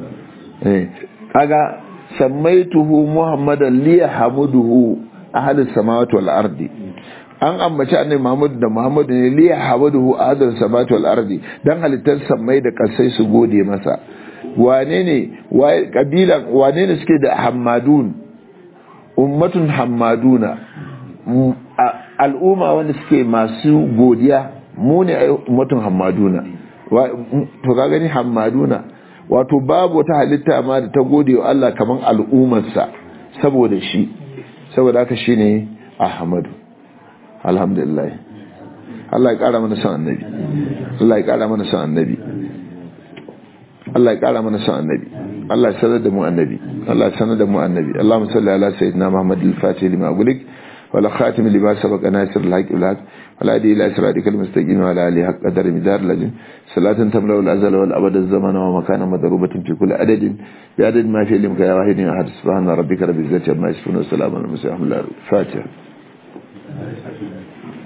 kaga sammaituhu muhammadan liya hamuduhu ahalus samawati wal ardi an ambaci annabi Muhammad da Muhammad ne liya hawaduhu adal samawati wal ardi dan halittar samai da kasai su gode masa wane ne waye kabilan wane ne suke da hammadun ummatun hammaduna al'umma wanda suke masu godiya mu ne ummatun hammaduna to ka gani hammaduna wato babu wata halitta ma da ta gode wa Allah kaman al'ummarsa saboda shi saboda haka shine Ahmadu alhamdulillah Allah ya kara mana son annabi Allah ya kara mana son annabi Allah ya kara mana son annabi Allah ya sanar da mu annabi Allah ya sanar da mu annabi Allahumma salli ala sayyidina Muhammad al-Fatih lima ughliq wala khatim lima sabaqa nasir al-haq bil-haq wala adi ila siratika al-mustaqim wa ala alihi haqq qadar midar lajin salatan tamla al-azal wal abad az-zaman wa makana madrubatin fi kulli adadin bi adad ma fi limka ya wahidin ahad subhana rabbika rabbil izzati amma yasifun wa salamun ala al-mursalin al-fatiha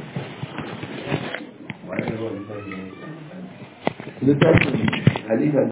littafin halifa